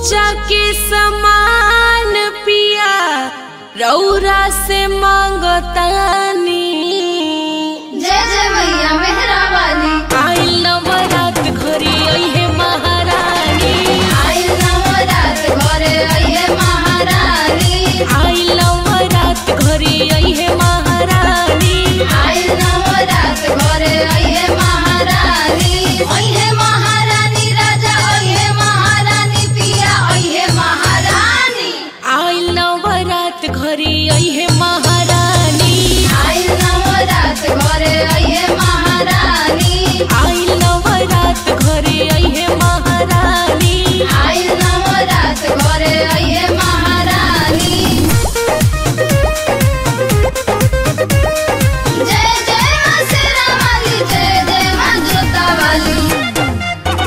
पूजा के समान पिया रौरा से मांगतानी जय जय मैया मेहरा वाली आइल नवरात घरे अइहे महारानी आइल नवरात घरे अइहे महारानी आइल नवरात घरे अइहे महारानी आइल नवरात घरे अइहे महारानी अइहे महारानी राजा अइहे महारानी पिया अइहे महारानी आइल नवरात घरे अइहे महारानी आइल नवरात घरे अइहे महारानी आइल नवरात घरे अइहे महारानी आइल नवरात घरे अइहे महारानी जय जय मां शेरा वाली जय जय मां जोता वाली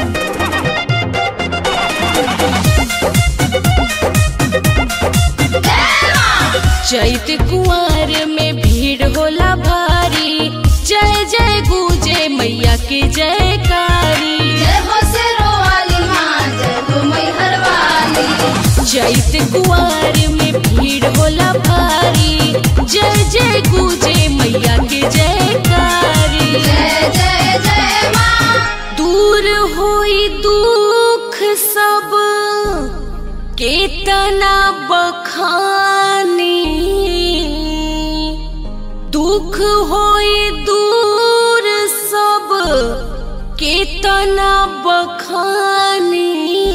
जय मां चैत कुंवर में भीड़ होला भारी जय जय गुजे मैया के जयकारी जय हो शेरो वाली मां जय हो मैहर वाली चैत कुंवर में भीड़ होला भारी जय जय गुजे मैया के जयकारी जय जय जय मां दूर होई दुख सब केतना बखानी दुख होई दूर सब केतना बखानी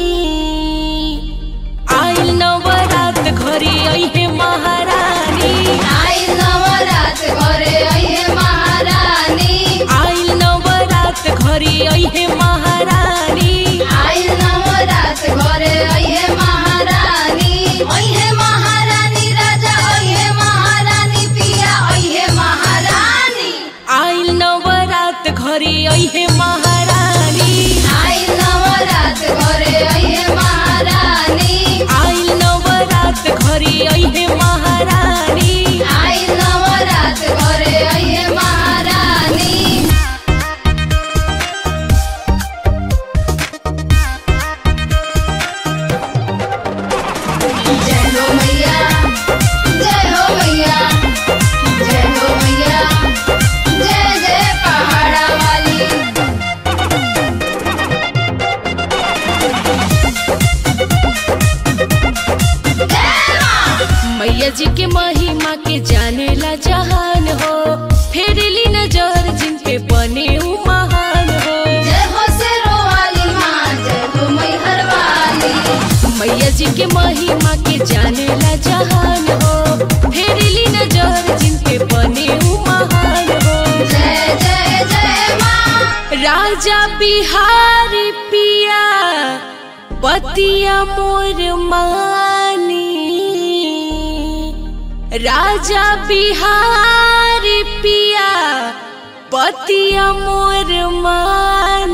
आइल नवरात घरे अइहे महारानी आइल नवरात घरे अइहे महारानी आइल नवरात घरे अइहे महारानी आइल नवरात घरे अइहे महारानी अइहे महारानी राजा अइहे महारानी पिया अइहे महारानी आइल नवरात घरे अइहे महारानी आइल नवरात घरे अइहे महारानी आइल नवरात घरे अइहे महारानी आइल नवरात घरे अइहे महारानी जय हो मैया जय हो मैया जय हो मैया जय जय पहाड़ा वाली जय मां मैया जी के महिमा के जानेला जहान हो फेरली नजर जिन पे बने उ महान हो जय हो शेरो वाली मां जय हो मैहर वाली मैया जी के महिमा के जानेला जहान हो फेरली नजर जिन पे बने उ महान हो जय जय जय मां राजा बिहारी पिया बतिया मोर मानी राजा बिहारी पिया बतिया मोर मानी